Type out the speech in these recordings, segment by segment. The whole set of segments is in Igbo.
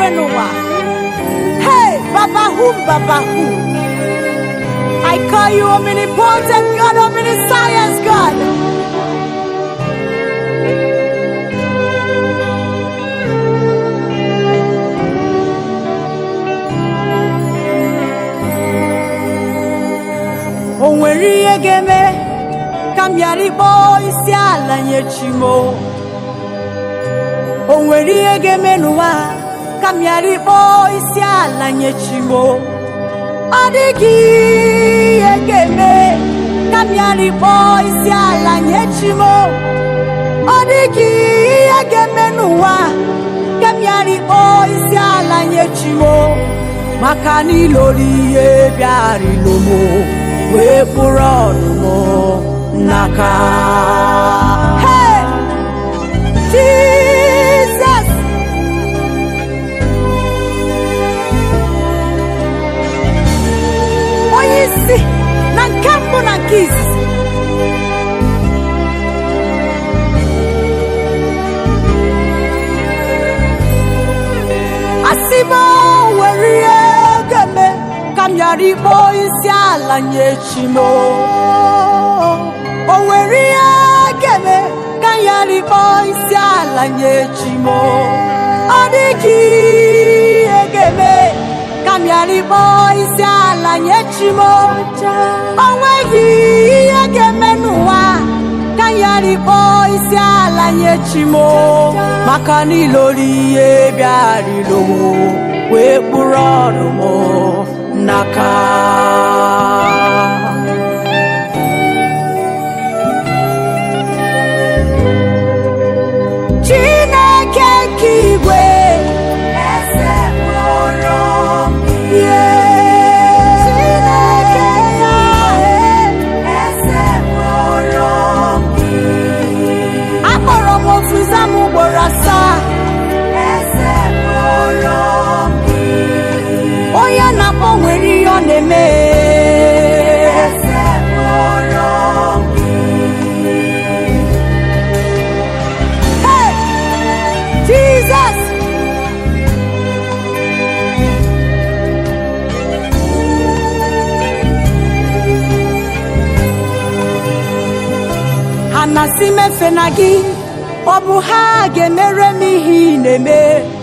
n'ụwa hey baba whom baba who I call you omnipotent God omniscience God o nwere ihe ga-eme ka m ghara ịkpọ isi ala nye chimo o nwere ihe ga-eme n'ụwa ka m ghara ịkpọ isi ala nye chimo ọ dịghị ihe ga-eme ka m ghara ịkpọ isi ala nye chimo ọ dịghị ihe ga-eme n'ụwa ka m ghara ịkpọ isi ala nye chimo maka n'ilori ihe bịarịlo m wee kpụrụ ọnụmụ n'aka Hey! Jesus! onye isi na nke mbụ na nke izizi asị m o nwere ihe ga-eme ka m ghara ịkpọ isi ala nye chi m o nwere ihe ga-eme ka m ghara ịkpọ isi ala nye chi m ọ dịghị ihe ga-eme ka m ghara ịkpọ isi ala nye chi m o nweghị ihe ga-eme n'ụwa ka m ghara ịkpọ isi ala nye chi m maka n'ilori ihe bịarịlo wee kpụrụ ọrụ m n'aka Chineke nke igwe eze kpọrọ m ihe Chineke ya eze kpọrọ m akpọrọ m ofuza m ugboro asaa eze kpọrọ m onye na-akpọ nwere ihe ọ na-eme eze kpọrọ m Hey! Jesus! ha na-asị m efe na gị ọ bụ ha ga-emere m ihe ị na-eme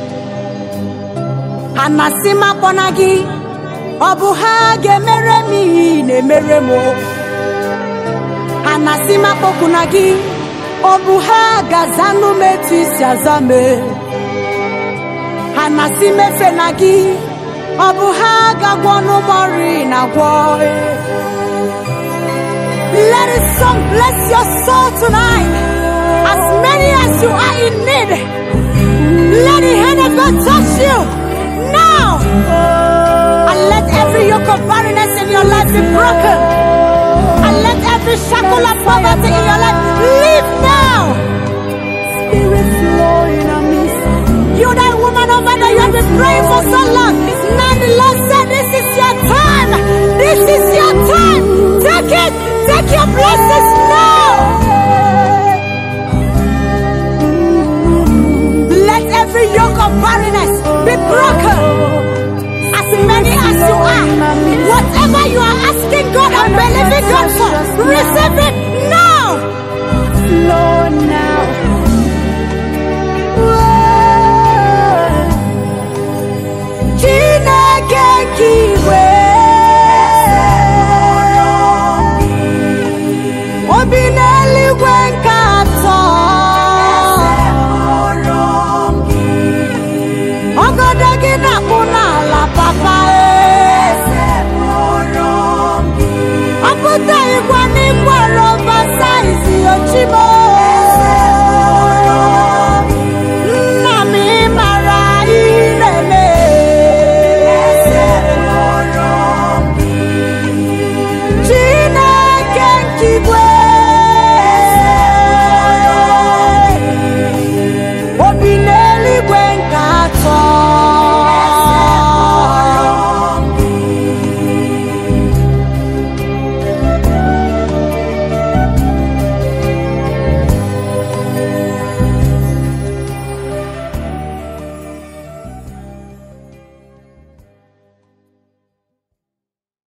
ha na-asị m akpọ na gị ọ bụ ha ga-emere m ihe ị na-emere m ha na-asị m akpọkwu na gị ọ bụ ha ga-azanụ m etu isi aza m ha na-asị m efe na gị ọ bụ ha ga-agwọ ọnụ m ọrị na-agwọ Let his song bless your soul tonight. As many as you are in need, let the hand of God touch you now. And let every yoke of barrenness in your life be broken. And let every shackle of poverty in your life leave now. Spirit flow in our midst. You that woman over there, you have been praying for so long. Now the Lord said, This is your time. This is your time. Take it. Take your blessings now. Let every yoke of barrenness be broken. As many as you are, whatever you are asking God and believing God for, receive it now.